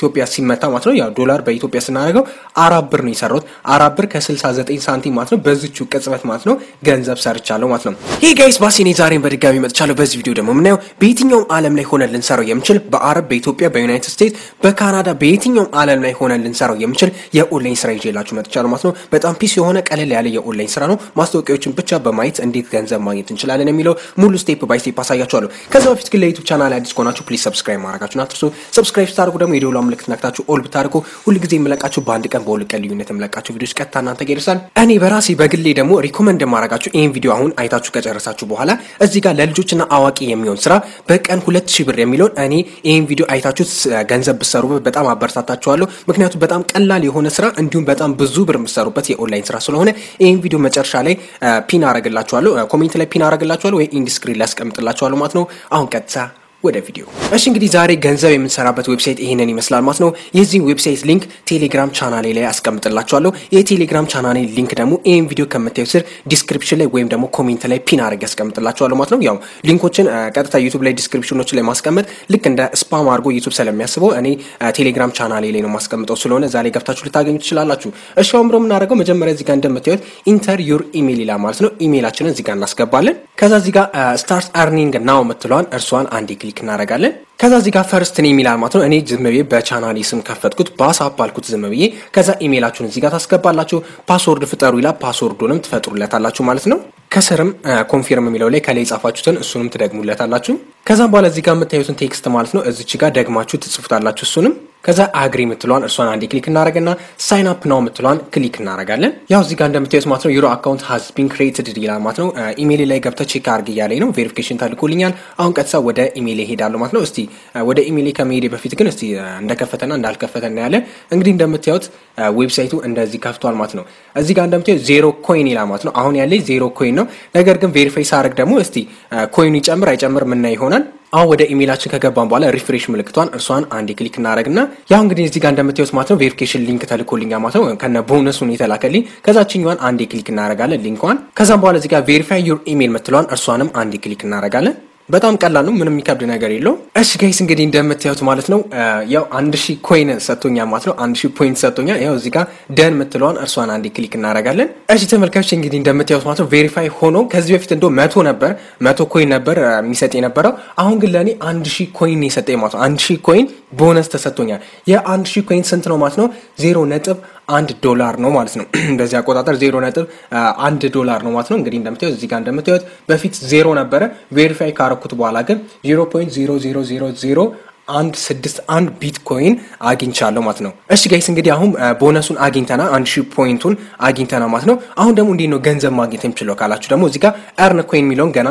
ኢትዮጵያ ሲመታ ማለት ነው ያው ዶላር በኢትዮጵያ ስናደርገው አራት ብር ነው የሰራሁት። አራት ብር ከ69 ሳንቲም ማለት ነው። በዚቹ ቅጽበት ማለት ነው ገንዘብ ሰርቻለሁ ማለት ነው። ይህ ጋይስ ባሲኔ ዛሬን በድጋሚ መጥቻለሁ። በዚህ ቪዲዮ ደግሞ የምናየው በየትኛውም ዓለም ላይ ሆነን ልንሰራው የምችል በአረብ፣ በኢትዮጵያ፣ በዩናይትድ ስቴትስ፣ በካናዳ በየትኛውም ዓለም ላይ ሆነን ልንሰራው የምችል የኦንላይን ስራ ይዤላችሁ መጥቻለሁ ማለት ነው። በጣም ፒስ የሆነ ቀለል ያለ የኦንላይን ስራ ነው። ማስታወቂያዎችን ብቻ በማየት እንዴት ገንዘብ ማግኘት እንችላለን የሚለው ሙሉ ስቴፕ ባይ ስቴፕ አሳያችኋለሁ። ከዛ በፊት ግን ለዩቱብ ቻናል አዲስ ከሆናችሁ ፕሊዝ ሰብስክራይብ ማድረጋችሁን አትርሱ። ሰብስክራይብ ስታደርጉ ደግሞ የደወሏ ምልክት ነክታችሁ ኦል ብታደርጉ ሁልጊዜ የምለቃችሁ በአንድ ቀን በሁለት ቀን ልዩነት የምለቃችሁ ቪዲዮች ቀጥታ እናንተ ጋር ይደርሳል። እኔ በራሴ በግሌ ደግሞ ሪኮመንድ የማደርጋችሁ ይህን ቪዲዮ አሁን አይታችሁ ከጨረሳችሁ በኋላ እዚህ ጋር ለልጆችና አዋቂ የሚሆን ስራ በቀን ሁለት ሺህ ብር የሚለውን እኔ ይህን ቪዲዮ አይታችሁ ገንዘብ ብሰሩ በጣም አበረታታችኋለሁ። ምክንያቱም በጣም ቀላል የሆነ ስራ እንዲሁም በጣም ብዙ ብር የምሰሩበት የኦንላይን ስራ ስለሆነ ይህን ቪዲዮ መጨረሻ ላይ ፒን አረግላችኋለሁ፣ ኮሜንት ላይ ፒን አረግላችኋለሁ ወይ ኢንዲስክሪን ላይ ያስቀምጥላችኋለሁ ማለት ነው። አሁን ቀጥታ ወደ ቪዲዮ እሺ። እንግዲህ ዛሬ ገንዘብ የምንሰራበት ዌብሳይት ይሄንን ይመስላል ማለት ነው። የዚህ ዌብሳይት ሊንክ ቴሌግራም ቻናሌ ላይ አስቀምጥላችኋለሁ። የቴሌግራም ቻናሌ ሊንክ ደግሞ ይህን ቪዲዮ ከምታዩ ስር ዲስክሪፕሽን ላይ ወይም ደግሞ ኮሜንት ላይ ፒን አድርጌ ያስቀምጥላችኋለሁ ማለት ነው። ያው ሊንኮችን ቀጥታ ዩቱብ ላይ ዲስክሪፕሽኖችን ላይ ማስቀመጥ ልክ እንደ ስፓም አድርጎ ዩቱብ ስለሚያስበው እኔ ቴሌግራም ቻናሌ ላይ ነው ማስቀምጠው ስለሆነ ዛሬ ገብታችሁ ልታገኙ ትችላላችሁ። እሺ አሁን ብሎ የምናደርገው መጀመሪያ እዚህ ጋር እንደምታዩት ኢንተር ዩር ኢሜል ይላል ማለት ነው። ኢሜይላችንን እዚህ ጋር እናስገባለን። ከዛ እዚህ ጋር ስታርት አርኒንግ ናው የምትለዋን እርሷን አንዴ ክሊክ እናደርጋለን። ከዛ እዚህ ጋር ፈርስት ኔም ይላል ማለት ነው። እኔ ዝም ብዬ በቻናሌ ስም ከፈትኩት ባሳፕ አልኩት ዝም ብዬ። ከዛ ኢሜይላችሁን እዚህ ጋር ታስገባላችሁ። ፓስወርድ ፍጠሩ ይላል። ፓስወርዱንም ትፈጥሩለታላችሁ ማለት ነው። ከስርም ኮንፊርም የሚለው ላይ ከላይ የጻፋችሁትን እሱንም ትደግሙለታላችሁ። ከዛም በኋላ እዚህ ጋር የምታዩትን ቴክስት ማለት ነው እዚች ጋር ደግማችሁ ትጽፉታላችሁ እሱንም ከዛ አግሪ የምትለዋን እርሷን አንዴ ክሊክ እናደረግና ሳይን አፕ ናው የምትለዋን ክሊክ እናደረጋለን። ያው እዚህ ጋር እንደምታዩት ማለት ነው ዩሮ አካውንት ሃዝ ቢን ክሬትድ ይላል ማለት ነው። ኢሜይል ላይ ገብተ ቼክ አርግ እያለኝ ነው። ቬሪፊኬሽን ተልኮልኛል። አሁን ቀጥታ ወደ ኢሜይል ሄዳለሁ ማለት ነው። እስቲ ወደ ኢሜይል ከመሄዴ በፊት ግን እስቲ እንደከፈተና እንዳልከፈተ እናያለን። እንግዲህ እንደምታዩት ዌብሳይቱ እንደዚህ ከፍቷል ማለት ነው። እዚህ ጋር እንደምታዩት ዜሮ ኮይን ይላል ማለት ነው። አሁን ያለኝ ዜሮ ኮይን ነው። ነገር ግን ቬሪፋይ ሳረግ ደግሞ እስቲ ኮይኑ ይጨምር አይጨምር ምናይ ይሆናል። አሁን ወደ ኢሜይላችን ከገባን በኋላ ሪፍሬሽ ምልክቷን እርሷን አንዴ ክሊክ እናደረግና ያው እንግዲህ እዚህ ጋር እንደምታዩት ማለት ነው ቬሪፊኬሽን ሊንክ ተልኮልኛ ማለት ነው ከነ ቦነሱን የተላከልኝ ከዛችኛዋን አንዴ ክሊክ እናደረጋለን ሊንኳን። ከዛም በኋላ እዚህ ጋር ቬሪፋይ ዩር ኢሜይል ምትለዋን እርሷንም አንዴ ክሊክ እናደረጋለን። በጣም ቀላል ነው። ምንም የሚከብድ ነገር የለው። እሺ ጋይስ እንግዲህ እንደምታዩት ማለት ነው ያው አንድ ሺህ ኮይን ሰጥቶኛል ማለት ነው። አንድ ሺህ ፖይንት ሰጥቶኛል። ያው እዚህ ጋር ደን የምትለዋን እርሷን አንዴ ክሊክ እናደርጋለን። እሺ ተመልካቾች እንግዲህ እንደምታዩት ማለት ነው ቬሪፋይ ሆኖ ከዚህ በፊት እንደ መቶ ነበር መቶ ኮይን ነበር የሚሰጥ የነበረው። አሁን ግን ለእኔ አንድ ሺህ ኮይን የሰጠኝ ማለት ነው። አንድ ሺህ ኮይን ቦነስ ተሰጥቶኛል። የአንድ ሺህ ኮይን ስንት ነው ማለት ነው? ዜሮ ነጥብ አንድ ዶላር ነው ማለት ነው። በዚህ አቆጣጠር ዜሮ ነጥብ አንድ ዶላር ነው ማለት ነው። እንግዲህ እንደምታዩት እዚህ ጋር እንደምታዩት በፊት ዜሮ ነበረ። ቬሪፋይ ካረኩት በኋላ ግን ዜሮ ፖይንት ዜሮ ዜሮ ዜሮ ዜሮ አንድ ስድስት አንድ ቢትኮይን አግኝቻለሁ ማለት ነው። እሺ ጋይስ እንግዲህ አሁን ቦነሱን አግኝተና አንድ ሺህ ፖይንቱን አግኝተና ማለት ነው። አሁን ደግሞ እንዴት ነው ገንዘብ ማግኘት የምችለው ካላችሁ ደግሞ እዚህ ጋር ኤርን ኮይን የሚለውን ገና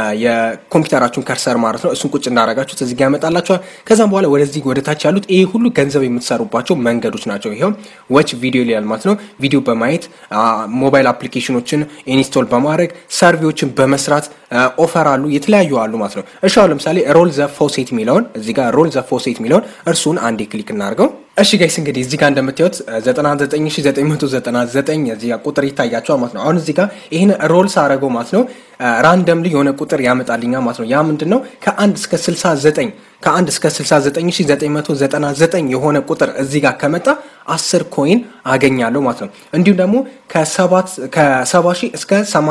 የኮምፒውተራችሁን ከርሰር ማለት ነው እሱን ቁጭ እንዳረጋችሁት እዚህ ጋር ያመጣላችኋል። ከዛም በኋላ ወደዚህ ወደ ታች ያሉት ይሄ ሁሉ ገንዘብ የምትሰሩባቸው መንገዶች ናቸው። ይኸው ዎች ቪዲዮ ይላል ማለት ነው። ቪዲዮ በማየት ሞባይል አፕሊኬሽኖችን ኢንስቶል በማድረግ ሰርቪዎችን በመስራት ኦፈር አሉ፣ የተለያዩ አሉ ማለት ነው። እሺ አሁን ለምሳሌ ሮል ዘ ፎሴት የሚለውን እዚህ ጋር ሮል ዘ ፎሴት የሚለውን እርሱን አንዴ ክሊክ እናድርገው። እሺ ጋይስ እንግዲህ እዚህ ጋር እንደምታዩት 99999 እዚህ ጋር ቁጥር ይታያቸዋል ማለት ነው። አሁን እዚህ ጋር ይህን ሮል ሳረገው ማለት ነው ራንደምሊ የሆነ ቁጥር ያመጣልኛ ማለት ነው። ያ ምንድን ነው ከአንድ እስከ 69 ከአንድ እስከ 69999 የሆነ ቁጥር እዚህ ጋር ከመጣ 10 ኮይን አገኛለሁ ማለት ነው። እንዲሁም ደግሞ ከ70 ሺህ እስከ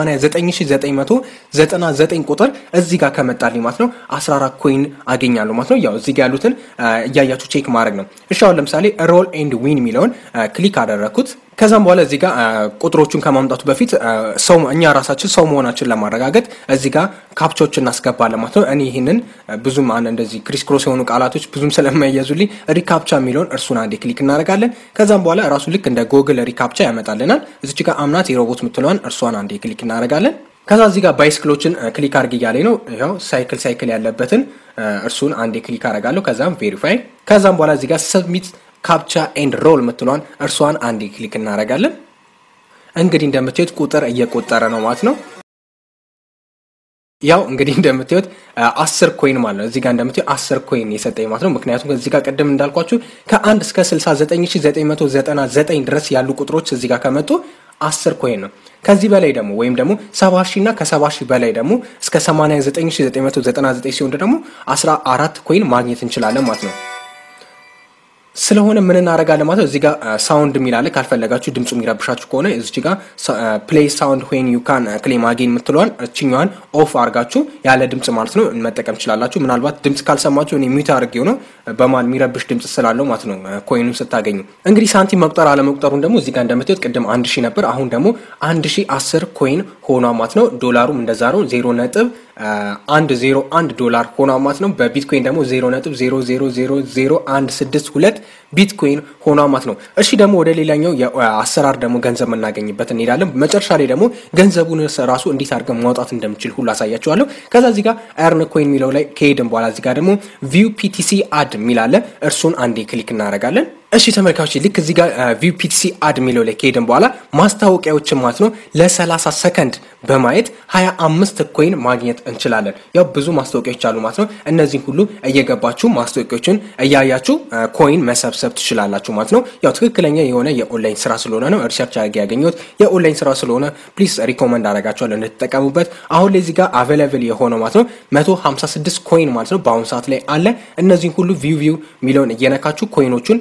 89999 ቁጥር እዚህ ጋር ከመጣልኝ ማለት ነው 14 ኮይን አገኛለሁ ማለት ነው። ያው እዚህ ጋር ያሉትን እያያችሁ ቼክ ማድረግ ነው። እሺ አሁን ለምሳሌ ሮል ኤንድ ዊን የሚለውን ክሊክ አደረግኩት። ከዛም በኋላ እዚህ ጋር ቁጥሮቹን ከማምጣቱ በፊት ሰው እኛ ራሳችን ሰው መሆናችን ለማረጋገጥ እዚህ ጋር ካፕቾች እናስገባለን ማለት ነው። እኔ ይህንን ብዙም አን እንደዚህ ክሪስ ክሮስ የሆኑ ቃላቶች ብዙም ስለማይያዙልኝ ሪካፕቻ የሚለውን እርሱን አንዴ ክሊክ እናደርጋለን። ከዛም በኋላ ራሱ ልክ እንደ ጎግል ሪካፕቻ ያመጣልናል። እዚች ጋር አምናት የሮቦት የምትለዋን እርሷን አንዴ ክሊክ እናደርጋለን። ከዛ እዚህ ጋር ባይስክሎችን ክሊክ አድርግ እያለኝ ነው። ይኸው ሳይክል ሳይክል ያለበትን እርሱን አንዴ ክሊክ አደርጋለሁ። ከዛም ቬሪፋይ ከዛም በኋላ እዚህ ጋር ሰብሚት ካፕቻ ኤንድ ሮል የምትለዋን እርሷን አንዴ ክሊክ እናደርጋለን። እንግዲህ እንደምታዩት ቁጥር እየቆጠረ ነው ማለት ነው። ያው እንግዲህ እንደምታዩት አስር ኮይን ማለት ነው። እዚህ ጋር እንደምታዩት አስር ኮይን የሰጠኝ ማለት ነው። ምክንያቱም እዚህ ጋር ቅድም እንዳልኳችሁ ከአንድ እስከ 69999 ድረስ ያሉ ቁጥሮች እዚህ ጋር ከመጡ አስር ኮይን ነው። ከዚህ በላይ ደግሞ ወይም ደግሞ ሰባ ሺህ እና ከሰባ ሺህ በላይ ደግሞ እስከ 89999 ሲሆን ደግሞ 14 ኮይን ማግኘት እንችላለን ማለት ነው። ስለሆነ ምን እናደርጋለን ማለት ነው። እዚህ ጋር ሳውንድ የሚላለ ካልፈለጋችሁ ድምፁ የሚረብሻችሁ ከሆነ እዚህ ጋር ፕሌይ ሳውንድ ዌን ዩ ካን ክሌም አጌን የምትለዋን እችኛዋን ኦፍ አድርጋችሁ ያለ ድምፅ ማለት ነው መጠቀም ትችላላችሁ። ምናልባት ድምፅ ካልሰማችሁ እኔ ሚዩት አድርጌው ነው በማል የሚረብሽ ድምፅ ስላለው ማለት ነው። ኮይኑን ስታገኙ እንግዲህ ሳንቲም መቁጠር አለመቁጠሩን ደግሞ እዚህ ጋር እንደምታዩት ቅድም አንድ ሺህ ነበር፣ አሁን ደግሞ አንድ ሺህ አስር ኮይን ሆኗ ማለት ነው። ዶላሩም እንደዛ ነው ዜሮ ነጥብ አንድ ዜሮ አንድ ዶላር ሆኗ ማለት ነው። በቢትኮይን ደግሞ ዜሮ ነጥብ ዜሮ ዜሮ ዜሮ ዜሮ አንድ ስድስት ሁለት ቢትኮይን ሆኗ ማለት ነው። እሺ ደግሞ ወደ ሌላኛው የአሰራር ደግሞ ገንዘብ የምናገኝበት እንሄዳለን። መጨረሻ ላይ ደግሞ ገንዘቡን ራሱ እንዴት አድርገን ማውጣት እንደምችል ሁሉ አሳያቸዋለሁ። ከዛ እዚህ ጋር ኤርን ኮይን የሚለው ላይ ከሄድን በኋላ እዚህ ጋር ደግሞ ቪው ፒቲሲ አድ የሚላለ እርሱን አንዴ ክሊክ እናደርጋለን። እሺ ተመልካቾች ልክ እዚህ ጋር ቪው ፒቲሲ አድ የሚለው ላይ ከሄድን በኋላ ማስታወቂያዎችን ማለት ነው ለ30 ሰከንድ በማየት 25 ኮይን ማግኘት እንችላለን። ያው ብዙ ማስታወቂያዎች አሉ ማለት ነው። እነዚህን ሁሉ እየገባችሁ ማስታወቂያዎችን እያያችሁ ኮይን መሰብሰብ ትችላላችሁ ማለት ነው። ያው ትክክለኛ የሆነ የኦንላይን ስራ ስለሆነ ነው ሪሰርች አድርጌ ያገኘሁት የኦንላይን ስራ ስለሆነ ፕሊዝ ሪኮመንድ አደርጋችኋለሁ እንድትጠቀሙበት። አሁን ላይ እዚህ ጋር አቬላብል የሆነው ማለት ነው 156 ኮይን ማለት ነው በአሁኑ ሰዓት ላይ አለ። እነዚህን ሁሉ ቪው ቪው የሚለውን እየነካችሁ ኮይኖቹን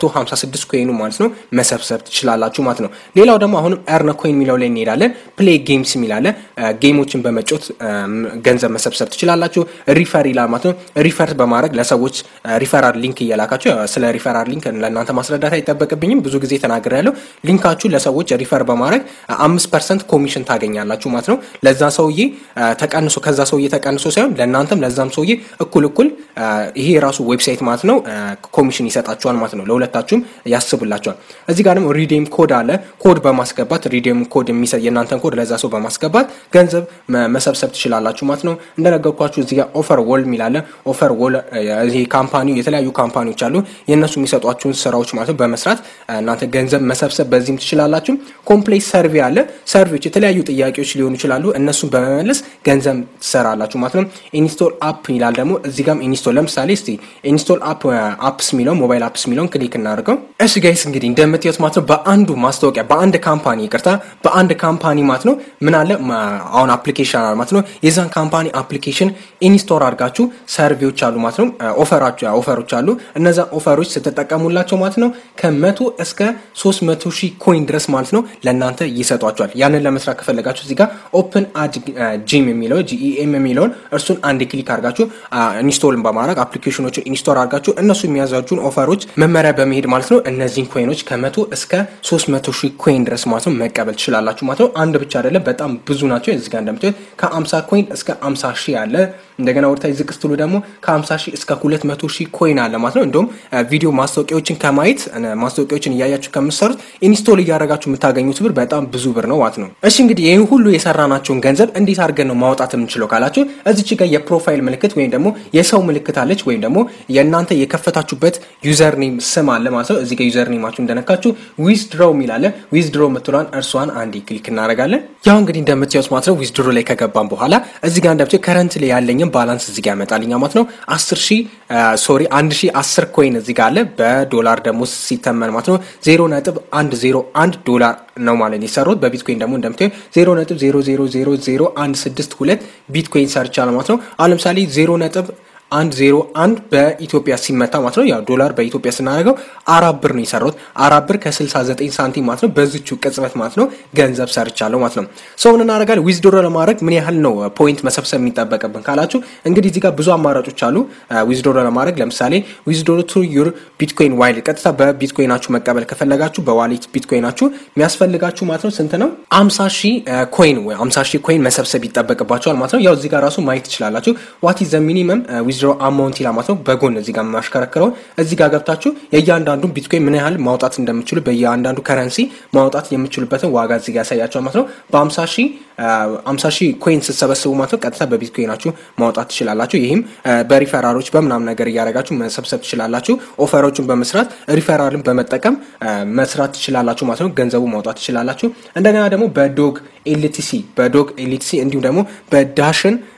156 ኮይኑ ማለት ነው መሰብሰብ ትችላላችሁ ማለት ነው። ሌላው ደግሞ አሁንም ኤርን ኮይን የሚለው ላይ እንሄዳለን። ፕሌይ ጌምስ የሚላለ ጌሞችን በመጫወት ገንዘብ መሰብሰብ ትችላላችሁ። ሪፈር ይላል ማለት ነው። ሪፈር በማድረግ ለሰዎች ሪፈራል ሊንክ እየላካችሁ ስለ ሪፈራል ሊንክ ለእናንተ ማስረዳት አይጠበቅብኝም። ብዙ ጊዜ ተናግሬ ያለው ሊንካችሁ ለሰዎች ሪፈር በማድረግ አምስት ፐርሰንት ኮሚሽን ታገኛላችሁ ማለት ነው። ለዛ ሰውዬ ተቀንሶ ከዛ ሰውዬ ተቀንሶ ሳይሆን ለእናንተም ለዛም ሰውዬ እኩል እኩል ይሄ የራሱ ዌብሳይት ማለት ነው ኮሚሽን ይሰጣችኋል ማለት ነው። ለሁለታችሁም ያስብላችኋል። እዚህ ጋር ደግሞ ሪዴም ኮድ አለ። ኮድ በማስገባት ሪዴም ኮድ የእናንተን ኮድ ለዛ ሰው በማስገባት ገንዘብ መሰብሰብ ትችላላችሁ ማለት ነው። እንደነገርኳችሁ እዚህ ጋር ኦፈር ወል የሚላለ ኦፈር ወል ይሄ ካምፓኒ የተለያዩ ካምፓኒዎች አሉ። የእነሱ የሚሰጧችሁን ስራዎች ማለት ነው በመስራት እናንተ ገንዘብ መሰብሰብ በዚህም ትችላላችሁ። ኮምፕሌክስ ሰርቬ አለ። ሰርቬዎች የተለያዩ ጥያቄዎች ሊሆኑ ይችላሉ። እነሱን በመመለስ ገንዘብ ትሰራላችሁ ማለት ነው። ኢንስቶል አፕ ይላል ደግሞ እዚህ ጋም ኢንስቶል ለምሳሌ እስቲ ኢንስቶል አፕ አፕስ የሚለው ሞባይል አፕስ የሚለውን ክሊክ እናደርገው። እሺ ጋይስ እንግዲህ እንደምትዩት ማለት ነው በአንዱ ማስታወቂያ በአንድ ካምፓኒ ይቅርታ፣ በአንድ ካምፓኒ ማለት ነው ምን አለ አሁን አፕሊኬሽን አለ ማለት ነው። የዛን ካምፓኒ አፕሊኬሽን ኢንስቶል አድርጋችሁ ሰርቬዎች አሉ ማለት ነው። ኦፈሮች አሉ። እነዛ ኦፈሮች ስትጠቀሙላቸው ማለት ነው ከመቶ እስከ ሶስት መቶ ሺህ ኮይን ድረስ ማለት ነው ለእናንተ ይሰጧቸዋል። ያንን ለመስራት ከፈለጋችሁ እዚህ ጋር ኦፕን አድ ጂም የሚለው ጂኢኤም የሚለውን እርሱን አንድ ክሊክ አድርጋችሁ ኢንስቶልን በማድረግ አፕሊኬሽኖችን ኢንስቶል አድርጋችሁ እነሱ የሚያዛችሁን ኦፈሮች መመሪያ በመሄድ ማለት ነው እነዚህን ኮይኖች ከመቶ እስከ ሶስት መቶ ሺህ ኮይን ድረስ ማለት ነው መቀበል ትችላላችሁ ማለት ነው። አንድ ብቻ አይደለም፣ በጣም ብዙ ናቸው። እዚህ ጋር እንደምታዩት ከአምሳ ኮይን እስከ አምሳ ሺህ አለ። እንደገና ወደታች ዝቅ ስትሉ ደግሞ ከ50 ሺህ እስከ 200 ሺህ ኮይን አለ ማለት ነው። እንዲሁም ቪዲዮ ማስታወቂያዎችን ከማየት ማስታወቂያዎችን እያያችሁ ከምትሰሩት ኢንስቶል እያደረጋችሁ የምታገኙት ብር በጣም ብዙ ብር ነው ማለት ነው። እሺ እንግዲህ ይህን ሁሉ የሰራናቸውን ገንዘብ እንዴት አድርገን ነው ማውጣት የምንችለው ካላችሁ እዚች ጋር የፕሮፋይል ምልክት ወይም ደግሞ የሰው ምልክት አለች ወይም ደግሞ የእናንተ የከፈታችሁበት ዩዘር ኔም ስም አለ ማለት ነው። እዚህ ጋር ዩዘር ኔማችሁ እንደነካችሁ ዊዝድሮው የሚላለ ዊዝድሮ የምትሏን እርሷን አንዴ ክሊክ እናደርጋለን። ያው እንግዲህ እንደምትያዩት ማለት ነው ዊዝድሮ ላይ ከገባን በኋላ እዚህ ጋር እንደምታዩት ከረንት ላይ ያለኝም ባላንስ እዚህ ጋር ያመጣልኛ ማለት ነው። አስር ሺ ሶሪ አንድ ሺ አስር ኮይን እዚህ ጋር አለ። በዶላር ደግሞ ሲተመን ማለት ነው ዜሮ ነጥብ አንድ ዜሮ አንድ ዶላር ነው ማለት ነው የሰሩት። በቢትኮይን ደግሞ እንደምታዩ ዜሮ ነጥብ ዜሮ ዜሮ ዜሮ ዜሮ አንድ ስድስት ሁለት ቢትኮይን ሰርቻለሁ ማለት ነው። አሁን ለምሳሌ ዜሮ ነጥብ አንድ ዜሮ አንድ በኢትዮጵያ ሲመታ ማለት ነው ያው ዶላር በኢትዮጵያ ስናደርገው አራት ብር ነው የሰራሁት። አራት ብር ከ69 ሳንቲም ማለት ነው። በዚቹ ቅጽበት ማለት ነው ገንዘብ ሰርቻለሁ ማለት ነው። ሰውን እናደርጋለን ዊዝድሮ ለማድረግ ምን ያህል ነው ፖይንት መሰብሰብ የሚጠበቅብን ካላችሁ እንግዲህ እዚህ ጋር ብዙ አማራጮች አሉ ዊዝድሮ ለማድረግ ለምሳሌ ዊዝድሮ ቱ ዩር ቢትኮይን ዋይል ቀጥታ በቢትኮይናችሁ መቀበል ከፈለጋችሁ በዋሌት ቢትኮይናችሁ የሚያስፈልጋችሁ ማለት ነው ስንት ነው? አምሳ ሺህ ኮይን ወይ አምሳ ሺህ ኮይን መሰብሰብ ይጠበቅባቸዋል ማለት ነው። ያው እዚህ ጋር ራሱ ማየት ትችላላችሁ። ዋት ኢዝ ዘ ሚኒመም ዊዝድሮ አማውንት ይላል ማለት ነው። በጎን እዚህ ጋር የማሽከረክረው እዚህ ጋር ገብታችሁ የእያንዳንዱ ቢትኮይን ምን ያህል ማውጣት እንደምችሉ በእያንዳንዱ ከረንሲ ማውጣት የምችሉበትን ዋጋ እዚህ ጋር ያሳያቸዋል ማለት ነው። በአምሳ ሺህ አምሳ ሺህ ኮይን ስትሰበስቡ ማለት ነው ቀጥታ በቢትኮይናችሁ ማውጣት ትችላላችሁ። ይህም በሪፈራሎች በምናም ነገር እያደረጋችሁ መሰብሰብ ትችላላችሁ። ኦፈሮችን በመስራት ሪፈራልን በመጠቀም መስራት ትችላላችሁ ማለት ነው። ገንዘቡ ማውጣት ትችላላችሁ። እንደገና ደግሞ በዶግ ኤልቲሲ በዶግ ኤልቲሲ እንዲሁም ደግሞ በዳሽን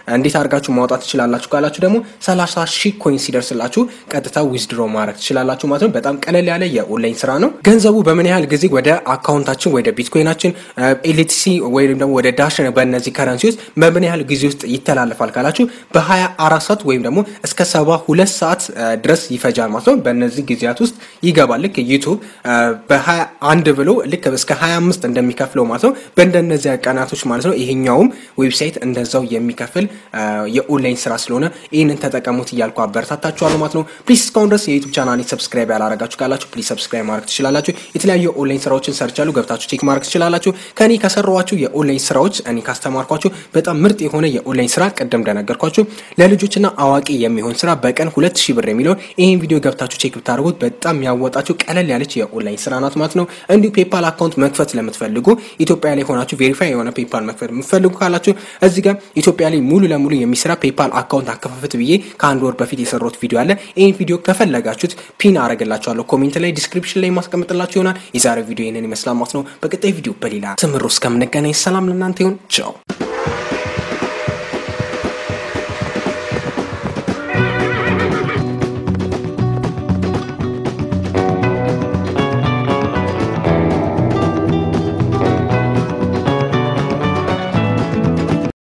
እንዴት አድርጋችሁ ማውጣት ትችላላችሁ ካላችሁ ደግሞ 30 ሺህ ኮይን ሲደርስላችሁ ቀጥታ ዊዝድሮ ማድረግ ትችላላችሁ ማለት ነው። በጣም ቀለል ያለ የኦንላይን ስራ ነው። ገንዘቡ በምን ያህል ጊዜ ወደ አካውንታችን ወደ ቢትኮይናችን ኤልቲሲ ወይም ደግሞ ወደ ዳሽ በእነዚህ ከረንሲ ውስጥ በምን ያህል ጊዜ ውስጥ ይተላለፋል ካላችሁ በ24 ሰዓት ወይም ደግሞ እስከ 72 ሰዓት ድረስ ይፈጃል ማለት ነው። በእነዚህ ጊዜያት ውስጥ ይገባል። ልክ ዩቱብ በ21 ብሎ ልክ እስከ 25 እንደሚከፍለው ማለት ነው። በእንደነዚያ ቀናቶች ማለት ነው። ይሄኛውም ዌብሳይት እንደዛው የሚከፍል የኦንላይን ስራ ስለሆነ ይህንን ተጠቀሙት እያልኩ አበረታታችኋለሁ ማለት ነው። ፕሊዝ እስካሁን ድረስ የዩቱብ ቻናል ሰብስክራይብ ያላረጋችሁ ካላችሁ ፕሊዝ ሰብስክራይብ ማድረግ ትችላላችሁ። የተለያዩ የኦንላይን ስራዎችን ሰርቻሉ ገብታችሁ ቼክ ማድረግ ትችላላችሁ። ከኔ ከሰራኋችሁ የኦንላይን ስራዎች እኔ ካስተማርኳችሁ በጣም ምርጥ የሆነ የኦንላይን ስራ ቅድም እንደነገርኳችሁ ለልጆችና አዋቂ የሚሆን ስራ በቀን ሁለት ሺህ ብር የሚለውን ይህን ቪዲዮ ገብታችሁ ቼክ ብታደርጉት በጣም ያወጣችሁ ቀለል ያለች የኦንላይን ስራ ናት ማለት ነው። እንዲሁ ፔፓል አካውንት መክፈት ለምትፈልጉ ኢትዮጵያ ላይ ሆናችሁ ቬሪፋይ የሆነ ፔፓል መክፈት የምትፈልጉ ካላችሁ እዚህ ጋር ኢትዮጵያ ላይ ሙሉ ለሙሉ የሚሰራ ፔፓል አካውንት አከፋፈት ብዬ ከአንድ ወር በፊት የሰራሁት ቪዲዮ አለ። ይህን ቪዲዮ ከፈለጋችሁት ፒን አረግላችኋለሁ ኮሜንት ላይ ዲስክሪፕሽን ላይ ማስቀምጥላችሁ ይሆናል። የዛሬ ቪዲዮ ይህንን ይመስላል ማለት ነው። በቀጣይ ቪዲዮ በሌላ ትምህርት እስከምንገናኝ ሰላም ለእናንተ ይሁን። ቻው